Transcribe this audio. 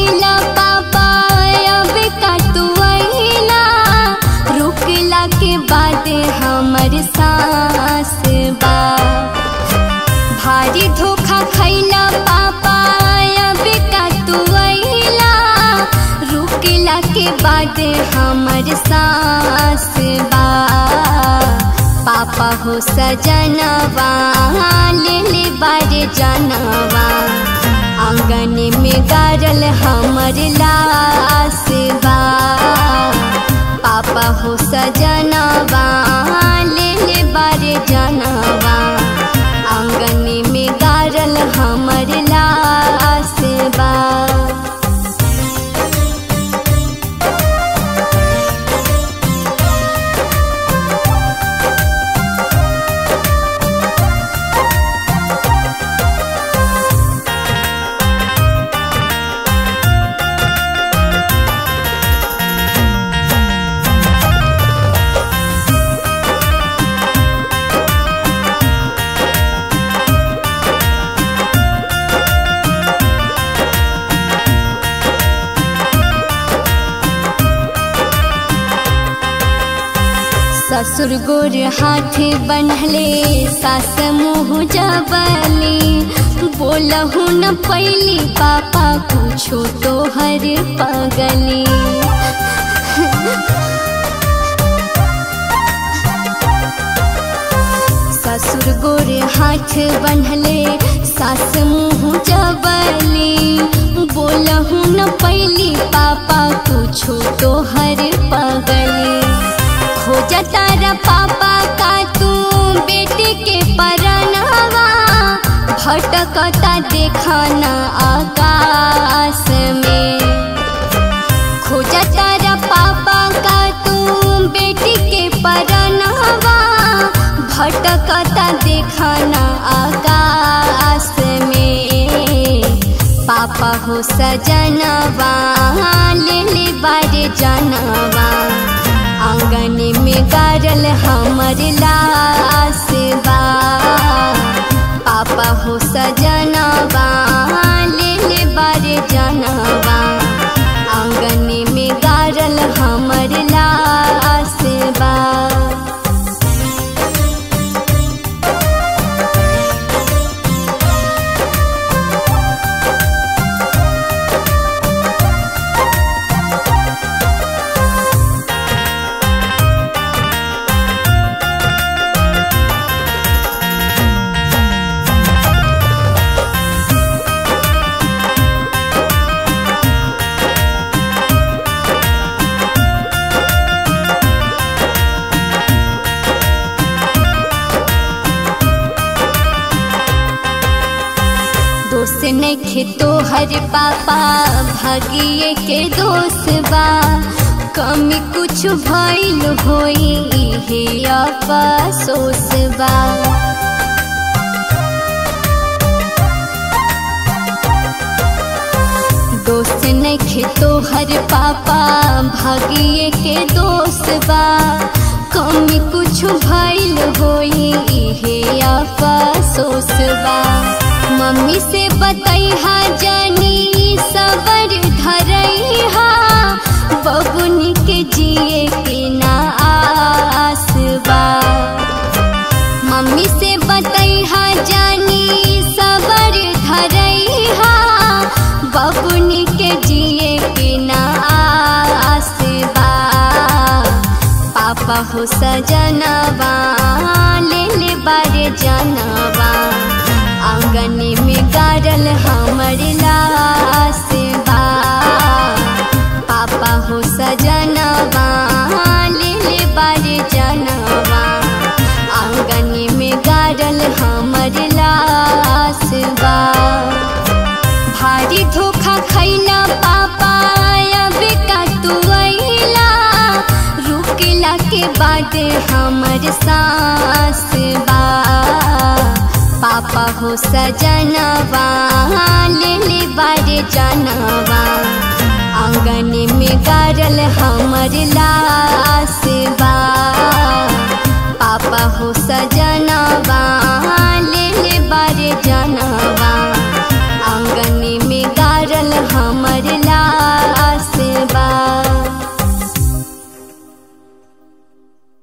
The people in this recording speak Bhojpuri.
खैला पापा अब का तू अइला रुकला के बाद हमर सांस बा भारी धोखा खैला पापा अब का तू अइला रुकला के बाद हमर सांस बा पापा हो सजनवा ले ले बारे जनवा आंगन में गारल हमर लाश बा पापा हो सजनवा ले ले बारे जनवा आंगन में गारल हमर लाश बा ससुर गोर हाथ बनहले सास मुँह जबली बोलहु न पैली पापा कुछो तो हर पगली ससुर गोर हाथ बनहले सास मुँह जबली बोलहु न पैली पापा कुछो तो हर पगली खोजा तारा पापा का तू बेटे के परनवा भटकता देखाना आकाश में खोजा तारा पापा का तू बेटी के परनवा भटकता देखाना आकाश में पापा हो सजनवा ले ले बारे जनवा आंगन में गारल हमर लाश बा पापा हो सजनवा ले ले बारे जनवा आंगन में गारल हमर लाश बा दोस्त नखे तोहर पापा भागिए के दोस्त बा कमी कुछ भइल होई हे अफसोस बा दोस्त नखे तोहर पापा भागिए के दोस्त बा कमी कुछ भइल होई हे अफसोस बा मम्मी से बतैहा जानी सबर धरैहा बबुनी के जिए के ना आस बा मम्मी से बतैहा जानी सबर धरैहा बबुनी के जिए के ना आस बा पापा हो सजनवा ले ले बारे जनवा आंगन में गारल हमर लाश बा पापा हो सजनवा ले ले बारे जनवा आंगन में गारल हमर लाश बा भारी धोखा खैला पापा अब का तू अइला रुकला के बाद हमर सांस बा पापा हो सजनवा ले ले बारे जनवा आंगन में गारल हमर लाश